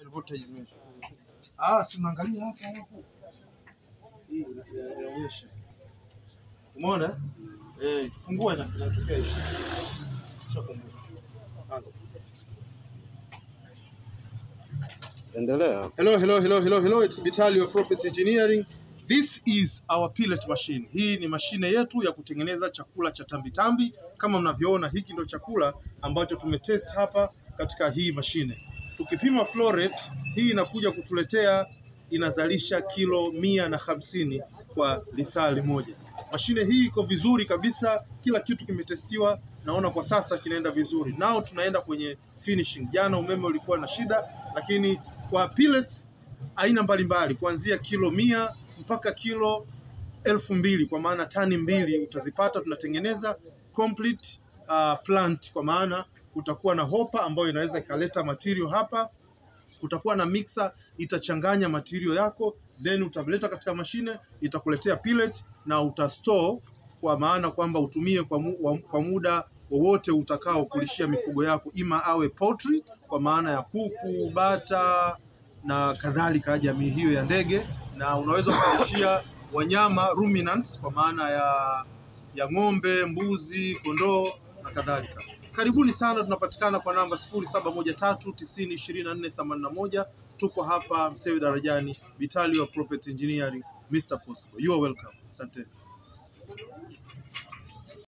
voltage zimeisha. Ah, si unaangalia hapa hapo. Hii ina- inaonyesha. Umeona? Eh, fungua na inatokea hivi. Shafungua. Anza. Endelea. Hello, hello, hello, hello, hello. It's Vitalio Property Engineering. This is our pellet machine. Hii ni mashine yetu ya kutengeneza chakula cha tambitambi. Kama mnavyoona, hiki ndio chakula ambacho tumetest hapa katika hii mashine. Tukipima flow rate, hii inakuja kutuletea inazalisha kilo mia na hamsini kwa lisali moja. Mashine hii iko vizuri kabisa, kila kitu kimetestiwa, naona kwa sasa kinaenda vizuri. Nao tunaenda kwenye finishing. Jana umeme ulikuwa na shida, lakini kwa pellets aina mbalimbali kuanzia kilo mia mpaka kilo elfu mbili kwa maana tani mbili utazipata. Tunatengeneza complete uh, plant kwa maana kutakuwa na hopa ambayo inaweza ikaleta material hapa, kutakuwa na mixer itachanganya material yako, then utaleta katika mashine itakuletea pellet na utastore kwa maana kwamba utumie kwa, mu, wa, kwa muda wowote utakao kulishia mifugo yako, ima awe poultry kwa maana ya kuku, bata na kadhalika, jamii hiyo ya ndege, na unaweza ukalishia wanyama ruminants kwa maana ya ya ng'ombe, mbuzi, kondoo na kadhalika. Karibuni sana, tunapatikana kwa namba sifuri saba moja tatu tisini ishirini na nne themanini na moja. Tuko hapa Msewe Darajani, Vitalio Property Engineering, Mr. Possible. You are welcome. Asante.